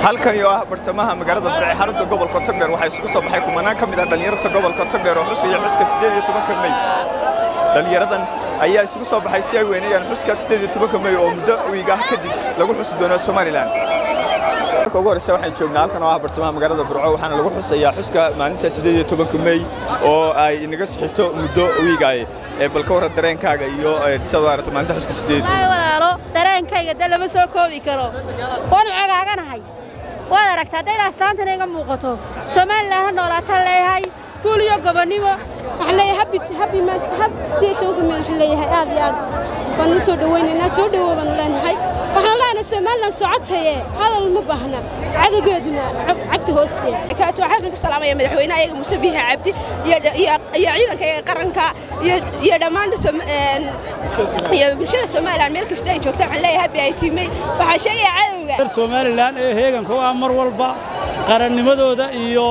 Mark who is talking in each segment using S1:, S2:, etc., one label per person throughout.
S1: halkani oo ah bartamaha magaalada burce xarunta gobolka togdheer waxaa isugu soo baxay kumanaan ka mid ah dhallinyarta gobolka togdheer oo xusaya xuska siddeed iyo tobanka mey dhallinyaradan ayaa isugu soo baxay si ay weynayaan xuska siddeed iyo tobanka mey oo muddo wiig ah kadib lagu xusi doono somalilan marka ugu horreysa waxaan joognaa halkan oo ah bartamaha magaalada burco waxaana lagu xusayaa xuska maalinta siddeed iyo tobanka mey oo ay inaga sixito muddo wiigaaye ee bal ka warran dareenkaaga iyo sidaad u aragto maalinta xuska siddeed iyo
S2: Ay walaalo dareenkayga de lama soo koobi karo waan cagaaganahay waad aragtaa hadday astaantan iga muuqato somalilan ha noolaataan leeyahay guul iyo gobonnimo
S3: waxaan leeyahay habi habi man hab sideed tobanka meel waxaan leeyahay aad iyo aad waan u soo dhawaynaynaa soo dhawow baanu leenahay waxaan leenahay somalilan socotaye hadal ma baahna cadowgeeduna cag- cagta hoosteeda
S4: kaatu waxaan halkan ka salaamaya madaxweynaha ayaga muuse biixi cabdi iyo dha- iyo iyo ciidanka iyaga qaranka iyo iyo dhammaan Som- een, iyo bulshada somalilan meel kasta ay joogtaan waxaan leeyahay habi ay tiimay waxaan sheegaya cadowga
S5: somalilan ee heeganka u ah mar walba qarannimadooda iyo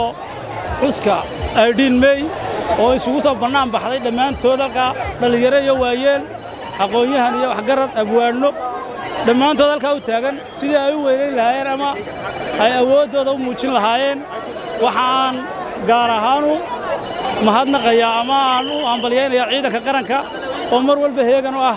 S5: xuska aydhiin mey oo isugu soo bannaan baxday dhammaantood halkaa dhallinyaro iyo waayeel aqoon-yahan iyo waxgarad abwaanno dhammaantood halkaa u taagan sidii ay u weynayn lahaayeen ama ay awooddooda u muujin lahaayeen waxaan gaar ahaanu mahadnaqayaa ama aan u hambalyaynayaa ciidanka qaranka oo mar walba heegan u ah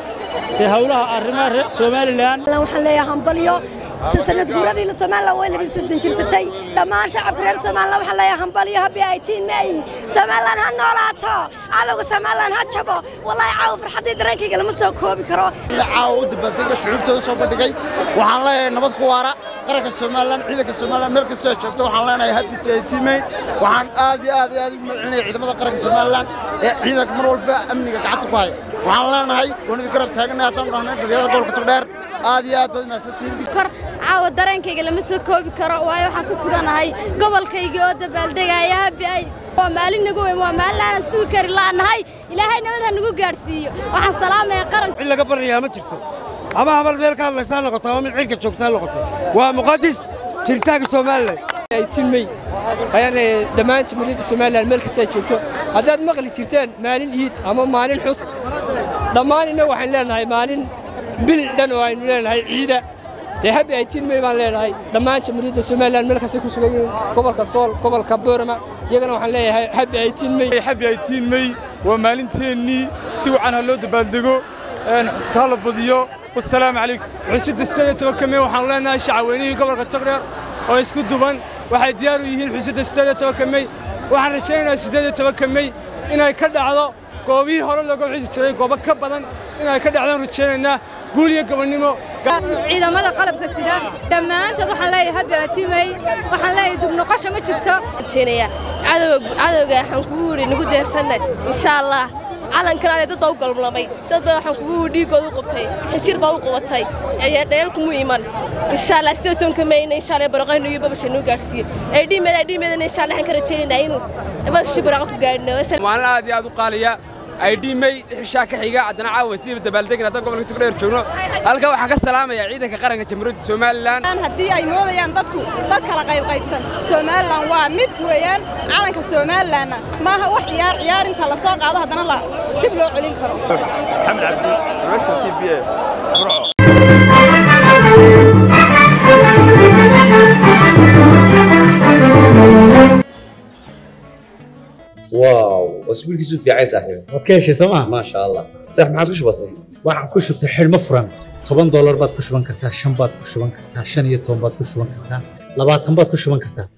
S5: ee howlaha arrimaha reer somalilan
S6: waxaan leeyahay hambalyo sanad guuradii Soomaaliland way labi sidin jirsatay dhammaan shacabka reer Soomaaliland waxaan leeyahay hambalyo habi ay tiin may Soomaaliland ha noolaato cadawga Soomaaliland ha jabo wallahi caaw farxadii dareenkayga lama soo koobi karo
S7: caawa u dabaaldega shucuubtooda soo bandhigay waxaan leeyahay nabad ku waara qaranka somalilan ciidanka somalilan meel kastoo ay joogto waxaan leenahay happy to teammate waxaan aad iyo aad iyo aad ugu mahadcelinaya ciidamada qaranka somalilan ee ciidanka mar walba amniga gacanta ku haya waxaan leenahay waan idin garab taagannahay haddaan dhahnay dhalinyarada gobolka togdheer aad iyo aad baad mahadsantihiin
S3: kor caawa dareenkayga lama soo koobi karo waayo waxaan ku suganahay gobolkaygii oo dabaaldegaya habi ay waa maalin nagu weyn waa maalin aanan sugi kari la'nahay ilaahay nabad ha nagu gaadhsiiyo waxaan salaamayaa qaranka
S8: cid laga baryayaa ma jirto ama habal meel ka hadlaysaa noqoto ama mid cirka joogtaa noqoto waa muqadis jiritaanka somalilan
S9: timey ayaan dhammaan jamhuuriyadda somalilan meel kasta ay joogto haddaad maqli jirteen maalin iid ama maalin xus dhammaan inna waxaan leenahay maalin bil dhan oo aynu leenahay ciida dee habi ay timey baan leenahay dhammaan jamhuuriyadda somalilan meel kastay ku sugan yihiin gobolka sool gobolka boorama iyagana waxaan leeyahay habi ay timey
S5: habi ay tiinmey waa maalinteennii si wacan ha loo dabaaldego xuska ha la badiyo wasalaamu calaykum xusidda sideed iyo tobanka mey waxaanu leenahay shacaweynihii gobolka togdheer oo isku duban waxay diyaar u yihiin xusidda sideed iyo tobanka mey waxaan rajaynayaa sideed iyo tobanka mey inay ka dhacdo goobihii hore looga xusi jiray goobo ka badan inay ka dhacdaan rajaynaynaa guul iyo gobonnimo
S2: ciidamada qalabka sida dhammaantood waxaan leeyahay habi atimey waxaan leeyahay dubnoqosha ma jirto
S4: rajeenaya cadowga cadowga waxaan kugu wuri nagu deersannay insha allah calankan aday dad baa u galmlamay dad baa waxaan kugu wuri dhiiggooda u qabtay xinjir baa u qabatay dheel kuma iman insha allah sidee tobanka mayna insha allah baraqaynu iyo babasha noo gaarsiiyo ay dhiimeeda ay dhiimeedana insha allah waxaan ka rajaynaynaa inuu babashi baraqa ku gaadhino
S9: maalin aad iyo aad u qaaliya ay dhiimay xishaa ka xiga haddana caawa sidii dabaaldegin haddaan gobolka togdheer joogno halka waxaan ka salaamayaa ciidanka qaranka jamhuuriyadda somalilan
S4: haddii ay moodayaan dadku dad kala qaybqaybsan somalilan waa mid weeyaan calanka somalilanna maaha wax ciyaar ciyaar inta la soo qaado haddana la dib loo celin karo
S1: maxamed cabdi sarwashka c b a burco
S10: واو اسبوع كيسو في عايز صاحبي
S8: waad ka heshay sooma
S10: ما شاء الله صح ما عادش بسيط
S8: waxaan ku shubtay xidhmo furan toban doolar baad ku shuban kartaa shan baad ku shuban kartaa shan iyo toban baad ku shuban kartaa labaatan baad ku shuban kartaa